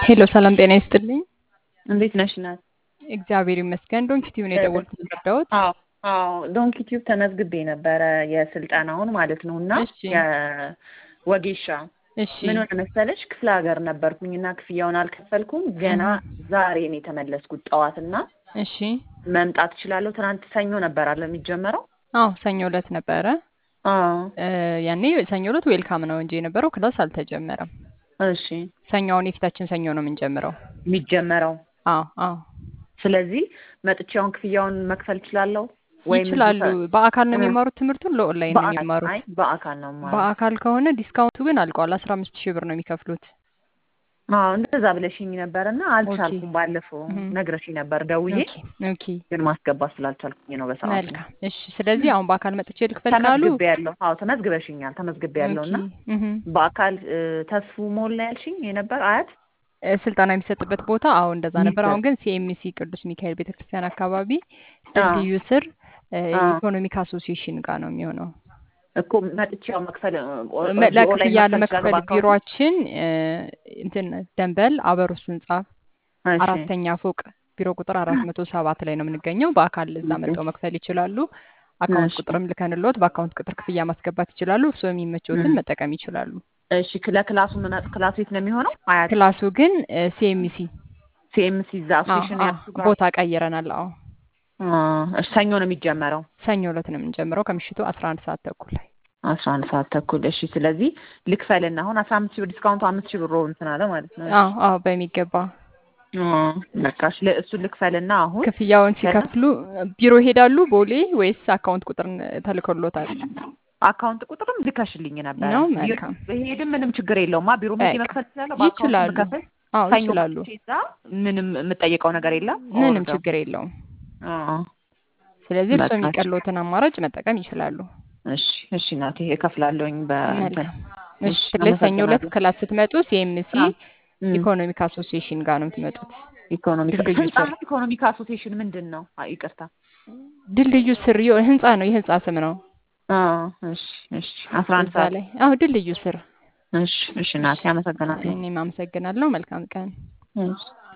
ሄሎ ሰላም ጤና ይስጥልኝ። እንዴት ነሽ ናት? እግዚአብሔር ይመስገን። ዶንኪ ቲቪ ነው የደወልኩት የረዳሁት። አዎ አዎ ዶንኪ ቲዩብ ተመዝግቤ ነበረ የስልጠናውን ማለት ነው እና እሺ የወጌሻ እሺ ምን ሆነ መሰለሽ ክፍለ ሀገር ነበርኩኝ እና ክፍያውን አልከፈልኩም ገና ዛሬ ነው የተመለስኩት ጠዋትና እሺ መምጣት እችላለሁ ትናንት ሰኞ ነበር አለ የሚጀመረው አዎ ሰኞ ዕለት ነበረ። አዎ እ ያኔ ሰኞ ዕለት ዌልካም ነው እንጂ የነበረው ክላስ አልተጀመረም። እሺ ሰኞውን የፊታችን ሰኞ ነው የምንጀምረው። የሚጀመረው አዎ አዎ ስለዚህ መጥቻውን ክፍያውን መክፈል እችላለሁ ወይም እዚህ ይችላሉ። ተ- በአካል ነው እ የሚማሩት ትምህርቱን ለኦንላይን ነው በአካል የሚማሩት? አይ በአካል ነው የማረው በአካል ከሆነ ዲስካውንቱ ግን አልቋል። አስራ አምስት ሺህ ብር ነው የሚከፍሉት። አዎ እንደዛ ብለሽኝ ነበር እና ኦኬ አልቻልኩም ባለፈው እህ ነግረሽኝ ነበር ደውዬ ኦኬ ኦኬ ግን ማስገባት ስላልቻልኩኝ ነው በሰዓቱ መልካም እሺ። ስለዚህ አሁን በአካል መጥቼ ልክፈል ካሉ ተመዝግቤ ያለሁ አዎ ተመዝግበሽኛል ተመዝግቤ ያለሁ ኦኬ እና እህ በአካል እ፣ ተስፉ ሞል ነው ያልሽኝ የነበር አያት እ፣ ስልጠና የሚሰጥበት ቦታ አዎ እንደዛ ነበር። አሁን የሚሰጥ ግን ሲኤምሲ ቅዱስ ሚካኤል ቤተክርስቲያን አካባቢ አዎ ድልድዩ ስር እ፣ አዎ ኢኮኖሚክ አሶሲዬሽን ጋር ነው የሚሆነው። እኮ መጥቼ ያው መክፈል እ፣ ኦ- መ- እዚህ ኦንላይን ለክፍያ መክፈል እችላለሁ ለመክፈል በአካውንት ቢሮአችን እ፣ እንትን ደንበል አበሩስ ህንጻ እሺ አራተኛ ፎቅ ቢሮ ቁጥር አራት መቶ ሰባት ላይ ነው የምንገኘው። በአካል እዛ መጥተው መክፈል ይችላሉ። አካውንት እሺ ቁጥርም ልከንሎት በአካውንት ቁጥር ክፍያ ማስገባት ይችላሉ። እርስዎ የሚመቸውትን እም። መጠቀም ይችላሉ። እሺ ለክላሱ ምን ክላሱ የት ነው የሚሆነው አያት ክላሱ ግን ሲኤምሲ ሲኤምሲ እዛ አሶሴሽን ያልኩ ጋር ቦታ ቀይረናል። አዎ አ፣ እሺ ሰኞ ነው የሚጀመረው ሰኞ ዕለት ነው የምንጀምረው ከምሽቱ አስራ አንድ ሰዓት ተኩል ላይ። አስራ አንድ ሰዓት ተኩል እሺ ስለዚህ ልክፈልና አሁን አስራ አምስት ሺህ ብር ዲስካውንቱ አምስት ሺህ ብር እንትን አለ ማለት ነው እሺ አዎ አዎ በሚገባ አ፣ በቃ እሺ ለ- እሱን ልክፈልና አሁን ክፍያውን ከዛ ሲከፍሉ ቢሮ ይሄዳሉ ቦሌ ወይስ አካውንት ቁጥር ተልኮሎታል? አካውንት ቁጥርም ልከሽልኝ ነበረ ነው ቢሮ መልካም። ብሄድም ምንም ችግር የለውም ቢሮ ሄጄ በቃ መክፈል እችላለሁ በአካውንት ይችላሉ። ብከፍል አዎ ሰኞ ይችላሉ። መጥቼ እዛ ምንም የምጠየቀው ነገር የለም ምንም ኦር ችግር የለውም። አ፣ ስለዚህ እርስዎ በቃ እሺ የሚቀለውትን አማራጭ መጠቀም ይችላሉ። እሺ እሺ እናቴ እከፍላለሁኝ በእንትን መልካም እሺ። እሺ ስለዚህ ሰኞ ዕለት አመሰግናለሁ ክላስ ስትመጡ ሲኤምሲ አ፣ እም። ኢኮኖሚክ አሶሲዬሽን ጋር ነው የምትመጡት። ኢኮኖሚክ ድልድዩ ህንጻ ስር ነው ኢኮኖሚክ አሶሲዬሽን ምንድን ነው አ፣ ይቅርታ ድልድዩ ስር የሆነ ህንጻ ነው፣ የህንጻ ስም ነው አ፣ እሺ እሺ አስራ አንድ እዛ ሰዓት ላይ። አዎ ድልድዩ ስር። እሺ እሺ እሺ እናቴ አመሰግናለሁ እኔም አመሰግናለሁ። መልካም ቀን። እሺ